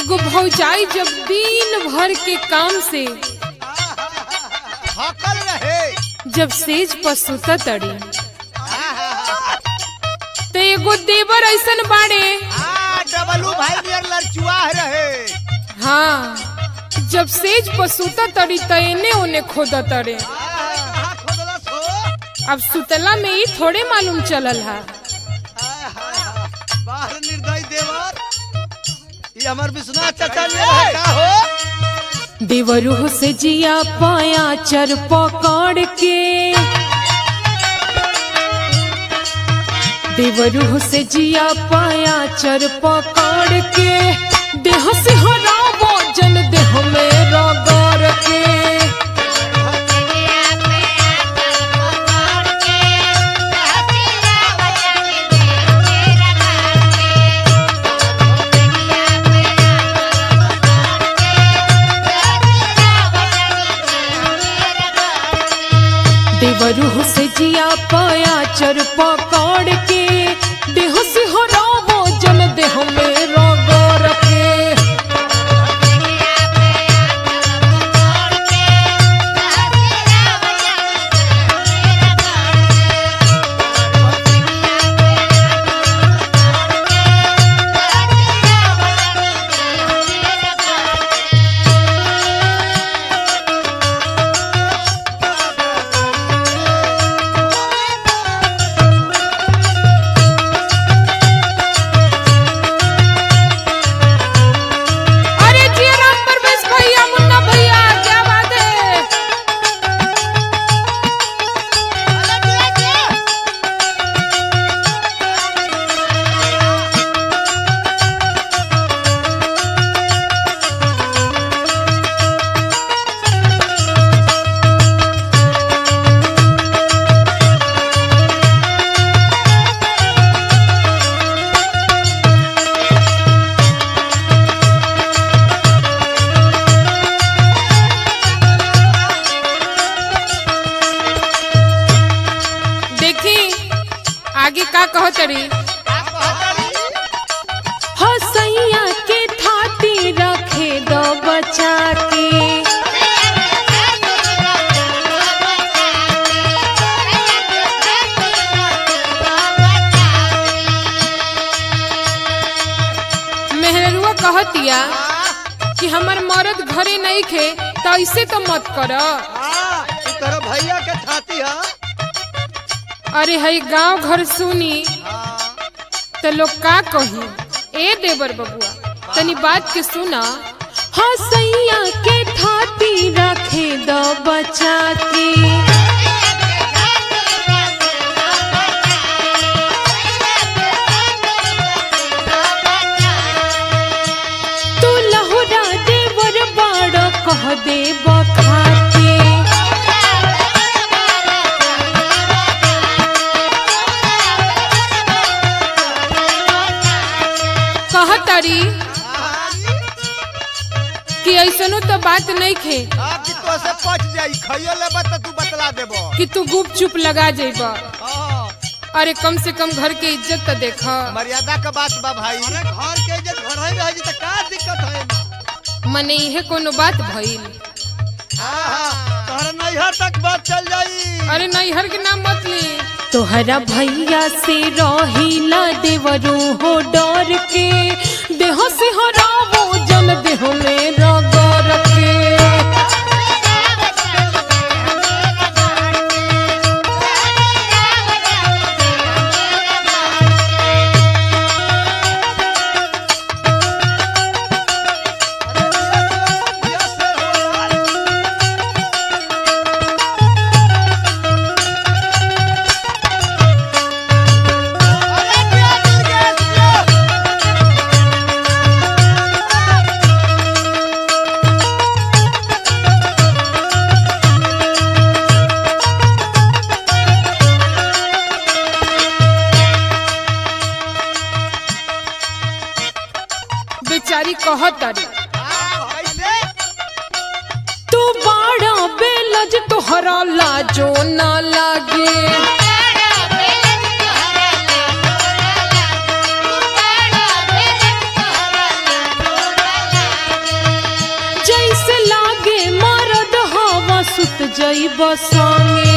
एगो भौजाई जब दिन भर के काम से थकल रहे जब सेज पर सुता तड़ी तो एगो देवर ऐसन बाड़े आ डबलू भाई नियर लड़चुआ रहे हाँ जब सेज पर सुता तड़ी तो एने ओने खोदा तड़े कहाँ खोदलस हो अब सुतला में ही थोड़े मालूम चलल है बाहर निर्दय देवर ये हमर विश्वनाथ चाचा ने रहे का हो देवरू से जिया पाया चर पकड़ के देवरू से जिया पाया चर पकड़ के देह से हराबो जन देह में रगड़ के देवरू से जिया पाया चर पकड़ के देह से हराबो जन देह में रगड़ के अरे जी राम परवेश भैया मुन्ना भैया क्या बात है देखी आगे का कहो तरी हसैया के थाती रखे दो बचा के मेहरुआ कहतिया कि हमर मर्द घरे नहीं खे तो ऐसे तो मत कर हाँ ई तरह भैया के छाती है अरे हई गांव घर सुनी हाँ तो लोग का कही ए देवर बबुआ तनी बात के सुना हाँ सैया के थाती रखे दो बचा के तू लहुरा देवर बाड़ कह दे बखाते कहतारी कि ऐसनो तो बात नहीं खे आप की तो से पच जाई खइयो लेबा त तू बतला देबो कि तू गुप चुप लगा जेब हाँ अरे कम से कम घर के इज्जत तो देख मर्यादा का बात बा भाई अरे घर के इज्जत घर में रही त का दिक्कत है मने इहे कोनो बात भइल हाँ हाँ तोहरा नैहर तक बात चल जाई अरे नैहर के नाम मत ली तोहरा भैया से रहिला देवरू हो डर के देह से हरावो जन देह में रगड़ के बेचारी कहतारी तू बाड़ा बेलज तोहरा लाजो ना लागे जइब संगे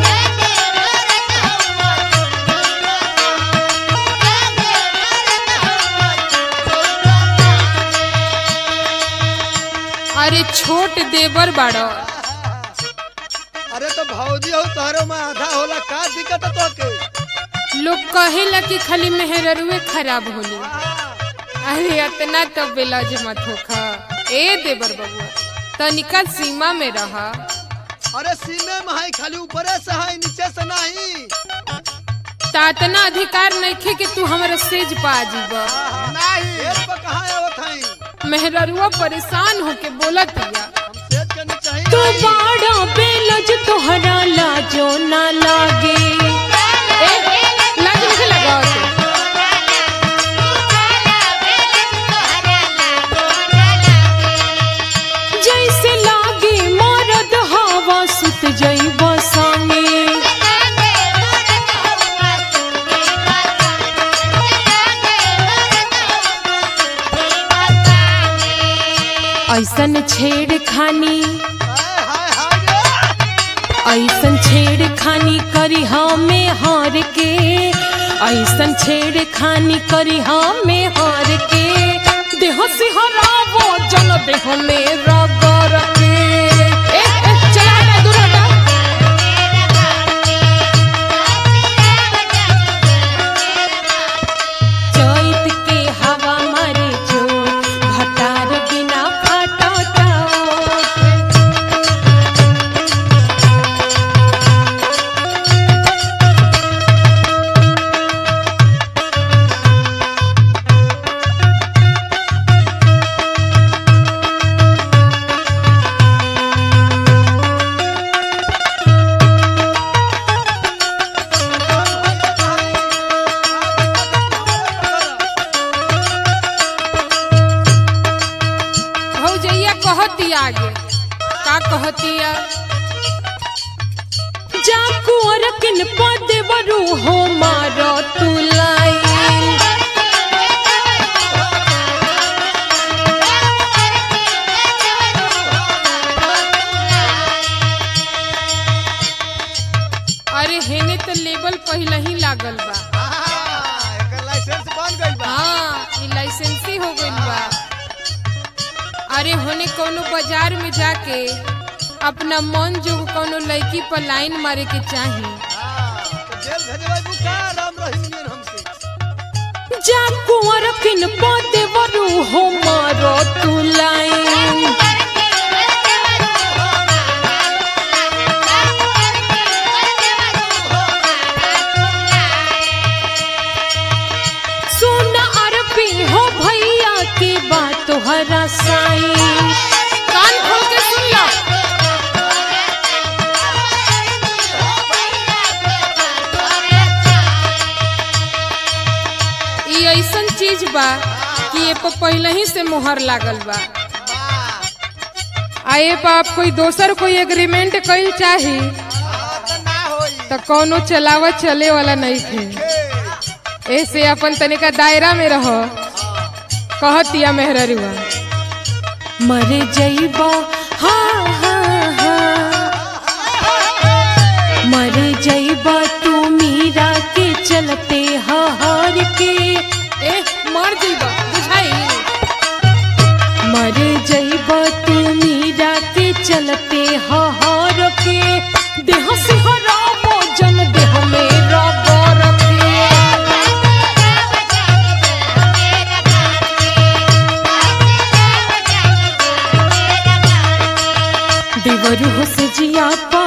अरे छोट देवर बाड़ो अरे तो भौजी हो तोहरे में आधा होला का दिक्कत है तोके लोग कहेला कि खाली मेहररुए खराब होली अरे इतना तो बेलाज मत होखा ए देवर बबुआ तनिका सीमा में रहा अरे सीमे में है खाली ऊपरे से है नीचे से नहीं तातना अधिकार नइखे कि तू हमरा सेज पा जीब नहीं खेत पर कहाँ आवत है मेहररुआ परेशान होके बोलत हिया हम सेज के नीचे ही तू नहीं। बाड़ा बेलज तोहरा लाजो ना लागे ए, लाज मुझे लगाओ तू। जैसे लागे मरद हवा सुत जइब संगे ऐसन छेड़खानी हाय हाय हाय रे। ऐसन छेड़खानी करी हमें हार के ऐसन छेड़खानी करी हमें हार के देह से हरावो जन देह में रगड़ के ए, ए, चला हटा, दूर हटा। चैत के हवा मारे जोर भटार बिना फाटता भौजैया कहती आगे का कहतिया जा कुंवर किन पद बरू हो मारो तुलाई अरे हेने तो लेबल पहले ही लागल बा हाँ, एकर लाइसेंस बन गइल बा हाँ ई लाइसेंसी हो गइल बा अरे होने कोनो बाजार में जाके अपना मन जो कोनो लड़की पर लाइन मारे के चाही हाँ, तो जेल भेजबै बुका राम रहीम नियन हमसे जा कुंवर किन पदे वरु हो मारो तू लाइन सुन अरबी हो भैया की बात तोहरा साईं कान खोल के सुन लो ई ऐसन चीज बा कि ये पर पहले ही से मुहर लागल बा आ ये पर आप कोई दोसर कोई एग्रीमेंट कइल चाही हाँ, तो ना होई तो कोनो चलावत चले वाला नहीं थे ऐसे अपन तनिका दायरा में रहो कहतिया मेहररुआ मरे जइबा हाँ हाँ हाँ मरे जइबा तू मीरा के चलते हार के ए मर जइबा बुझाई मरे जइबा तू मीरा के चलते हार के देह से हराबो जन देह में रबर के देवरू हो से जिया पा